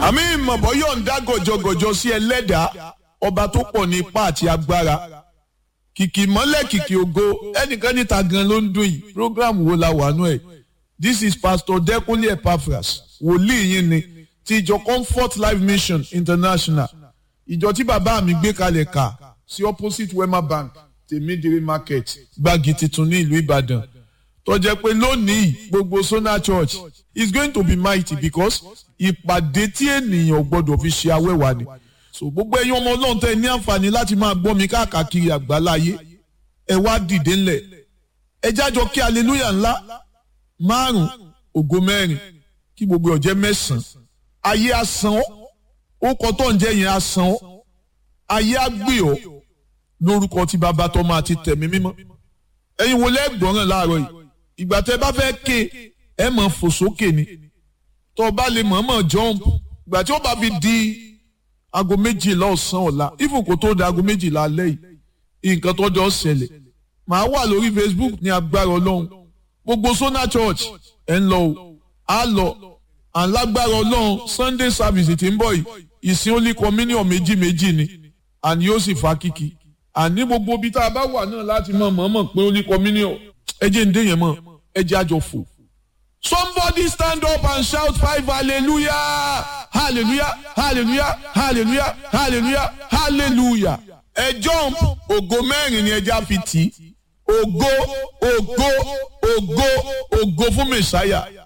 àmì ìmọ̀bọ̀ yóò ń dá gọ̀jọ̀gọ̀jọ̀ sí ẹlẹ́dàá ọba tó pọ̀ ní ipá àti agbára kìkì mọ́lẹ̀ kìkì ògo ẹnìkan níta gan ló ń dún yìí program wo la wà nú ẹ̀ this is pastor Dẹ́kunlé Epaphras wòlíì yín ni ti ìjọ Comfort Life Mission International ìjọ tí bàbá mi gbé kalẹ̀ kà sí opposite Wema Bank tèmídìrí market gbági tuntun ní ìlú Ìbàdàn tó jẹ́ pé lónìí gbogbo Sona Church is going to be mighty because ìpàdé tí ènìyàn gbọ́dọ̀ fi ṣe awẹ́wà ni so gbogbo ẹ̀yin ọmọ Ọlọ́run tẹ́ ní àǹfààní láti máa gbọ́ mi káàkiri àgbáláyé ẹ wá dìde ńlẹ̀ ẹ jájọ kí hallelujah ńlá márùn ògo mẹ́rin kí gbogbo ọ̀jẹ́ mẹ́sàn-án ayé asán ọ́ ó kọ́ tó ń jẹ́ yẹn asán ọ́ ayé àgbè ọ́ lórúkọ tí bàbá tọmọ àti tẹ̀mí mímọ́ ẹ̀yin wo lẹ́gbọ̀ràn láàárọ̀ yìí ìgbà tẹ́ bá fẹ́ ké ẹ mọ̀ fò sókè ni tó o bá lè mọ̀ọ́mọ̀ jump ìgbà tí ó bá fi di aago méjìlá ọ̀sán ọ̀la even kó tó di aago méjìlá alẹ́ yìí nǹkan tó jọ ṣẹlẹ̀ màá wà lórí Facebook ní agbára ọlọ́run gbogbo Sona Church ẹ̀ ń lọ o á lọ alágbára ọlọ́run Sunday service tí ń bọ̀ yìí ìsìn Holy Communion méjì méjì ni àní yóò sì fa kíkì àní gbogbo ibi tá a bá wà náà láti mọ̀ mọ̀ọ́mọ̀ pé Holy Communion ẹ jẹ́ ń dé yẹn mọ̀ ẹ jẹ́ àjọ fò. Somebody stand up and shout five hallelujah hallelujah hallelujah hallelujah hallelujah hallelujah ẹ jump ògo mẹ́rin ni ẹja fi tì í ògo ògo ògo ògo fún mẹ̀sáyà